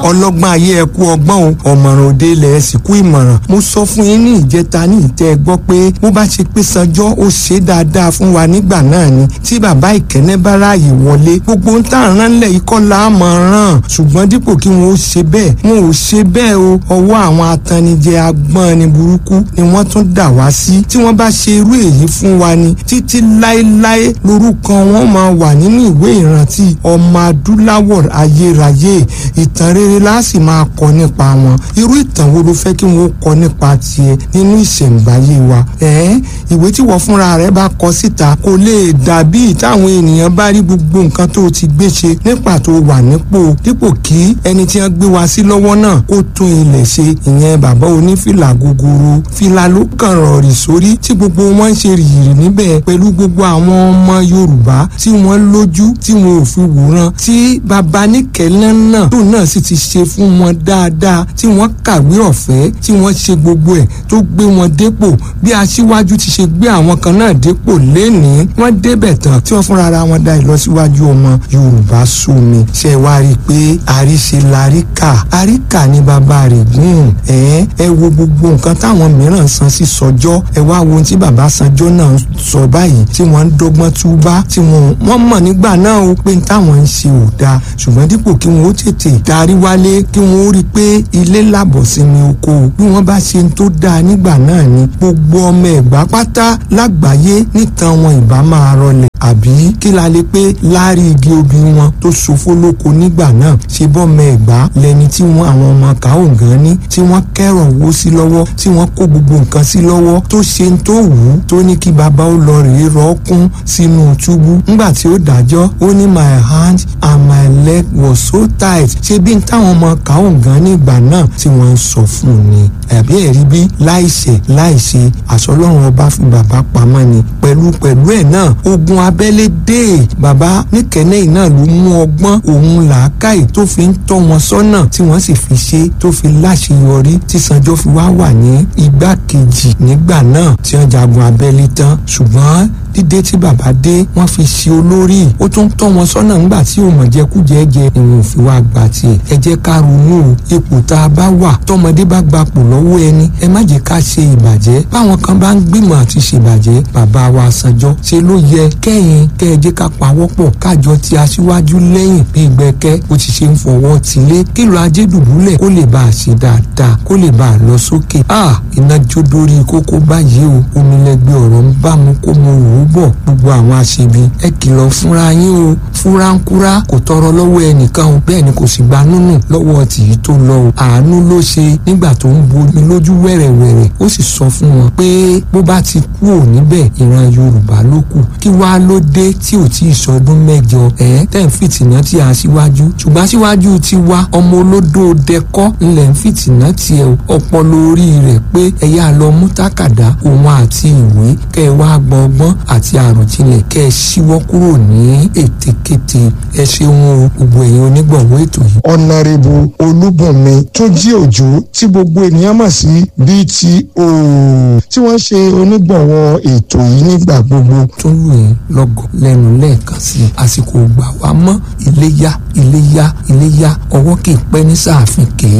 ọlọ́gbọ́n ayé ẹ kú ọgbọ́n o ọ̀mọ̀ràn òde ilẹ̀ ẹ sì kú ìmọ̀ràn mo sọ fún yín ní ìjẹta ní ìtẹ́ gbọ́ pé bó bá ṣe pé sanjọ́ ó ṣe dáadáa fún wa nígbà náà ni tí bàbá ìkẹ́nẹ́ bá ráàyè wọlé gbogbo ń tà rán lẹ̀ ikọ́ la mọ̀ ràn ṣùgbọ́n dípò kí wọn ó ṣe bẹ́ẹ̀ wọn ò ṣe bẹ́ẹ̀ o ọwọ́ àwọn atanijẹ agbọ́n ni burúkú ni wọ́n tún dà wá sí tí wọ́n bá ṣe irú èyí fún wa ni títí láéláé lórúkọ wọn máa wà nínú ìwé ìrántí ọmọ adúláwọ̀ ayérayé ìtàn rere la sì máa kọ nípa wọn irú ìtàn wo ló fẹ́ kí wọ́n kọ nípa tiẹ̀ nínú ìṣẹ̀ǹbáyé wa ẹ̀ẹ́ ìwé tí wọ́n fúnra rẹ̀ bá kọ síta kò lè dàbí táwọn ènìyàn bá rí gbogbo nǹkan tó ti gbé ṣe nípa tó wà nípò dípò kí ẹni tí wọ́n gbé wa sí lọ́wọ́ náà kó tún ilẹ̀ ṣe ìyẹn bàbá onífìlà gogoro fìlà ló kàn rọ̀rì sórí tí gbogbo wọn ń ṣe rìrì níbẹ̀ pẹ̀lú gbogbo àwọn ọmọ Yorùbá tí wọ́n lójú tí wọn ò fi wòran tí bàbá níkẹ́lẹ́ náà tó náà sì ti ṣe fún wọn dáadáa tí wọ́n kàwé ọ̀fẹ́ tí wọ́n ṣe gbogbo ẹ̀ tó gbé wọn dépò bí aṣíwájú ti ṣe gbé àwọn kan náà dépò lénìí wọ́n débẹ̀ tán tí wọ́n fúnra ara wọn dá ìlọsíwájú ọmọ Yorùbá sómi ṣe wá rí i pé àríṣe laríkà àríkà ní bàbá rẹ̀ gùn ẹ̀ ẹ wo gbogbo nǹkan táwọn mìíràn san sí sọjọ́ ẹ wá wo ohun tí bàbá sanjọ́ náà sọ báyìí tí wọ́n ń dọ́gbọ́n túbá tí wọ́n mọ̀ nígbà náà ó pé táwọn ń ṣe ò dáa ṣùgbọ́n dípò kí wọ́n ó tètè darí wálé kí wọ́n ó rí i pé ilé làbọ̀ sí ni oko bí wọ́n bá ṣe ń tó dáa nígbà náà ni gbogbo ọmọ ẹ̀gbá pátá lágbàáyé nítan wọn ìbá máa rọlẹ̀ àbí kí la lè pé láàrí igi obì wọn tó ṣòfò lóko nígbà náà ṣe bọ́mọ ẹ̀gbá lẹni tí wọ́n àwọn ọmọ kàó gan ní tí wọ́n kẹ́rọ̀ wó sí lọ́wọ́ tí wọ́n kó gbogbo nǹkan sí lọ́wọ́ tó ṣe ń tó wù ú tó ní kí bàbá ó lọ rèé rọ́ọ̀kún sínú túbú ńgbà tí ó dájọ́ ó ní my hand and my leg was so tight ṣé bí n táwọn ọmọ kàó gan nígbà náà tí wọ́n ń sọ fún un ni àbí ẹ̀rí bí láìṣẹ̀ láìṣe àsọlọ́run ọba fi bàbá pamọ́ ni pẹ̀lú pẹ̀lú ẹ̀ náà ogun abẹ́lé dé bàbá níkẹ́nẹ́ náà ló mú ọgbọ́n òun làákàyè tó fi ń tọ́ wọn sọ́nà tí wọ́n sì fi ṣe tó fi láṣeyọrí tí Sanjọ́ fi wá wà ní igbákejì nígbà náà tí wọ́n jagun abẹ́lé tán ṣùgbọ́n dídé tí bàbá dé wọ́n fi ṣe olórí ó tún tọ́ wọn sọ́nà ńgbà tí ò mọ̀ jẹkújẹ jẹ ìwọ̀n òfin wa gbà tiẹ̀ ẹ jẹ́ ká ronú o ipò tá a bá wà tọmọdé bá gbapò lọ́wọ́ ẹni ẹ má jẹ́ ká ṣe ìbàjẹ́ báwọn kan bá ń gbìmọ̀ àti ṣèbàjẹ́ bàbá wa Sanjọ́ ṣe ló yẹ kẹ́yìn kẹ́ ẹ jẹ́ ká pawọ́pọ̀ kájọ ti aṣíwájú lẹ́yìn bí gbẹ́kẹ́ bó ti ṣe ń fọwọ́ tilé kílò ajé dùbúlẹ̀ kó lè bá a ṣe dáadáa kó lè bá a lọ sókè a iná jó dórí kókó báyìí o omi lẹgbẹ́ ọ̀rọ̀ ń bá mu kó mo wò ó bọ̀ gbogbo àwọn aṣebi ẹ kìlọ̀ fúnra yín o fúráńkúrá kò tọrọ lọ́wọ́ ẹnìkan o bẹ́ẹ̀ ni kò sì gba nùnù lọ́wọ́ tìyí tó lọ o àánú ló ṣe nígbà tó ń bomi lójú wẹ̀rẹ̀wẹ̀rẹ̀ ó sì sọ fún wọn pé bó bá ti kú ò níbẹ̀ ìran Yorùbá ló kù kí wàá ló dé tí ò tí ì sọdún mẹ́jọ ẹ̀ tẹ̀ ń fìtìná tí a síwájú ṣùgbọ́n aṣíwájú ti wá ọmọ olódó dẹkọ́ ńlẹ̀ ń fìtìná tiẹ̀ ọpọlọ orí rẹ̀ pé ẹ̀yà lọ mú tákàdá òun àti ìwé kẹ́ ẹ wá gbọ́ ọgbọ́n àti àròjinlẹ̀ kẹ́ ẹ ṣíwọ́ kúrò ní ètekéte ẹ ṣeun o gbogbo ẹ̀yin onígbọ̀wọ́ ètò yìí. ọ̀nàrẹ́bù olúbùnmi túnjí òjò tí gbogbo ènìyàn mọ̀ sí BTO tí wọ́n ṣe onígbọ̀wọ́ ètò yìí nígbà gbogbo. tún lù yín lọ́gọ̀ lẹ́nu lẹ́ẹ̀kan sí i àsìkò gbà wá mọ́ iléyá iléyá iléyá ọwọ́ kì í pẹ́ ní sáàfin kèé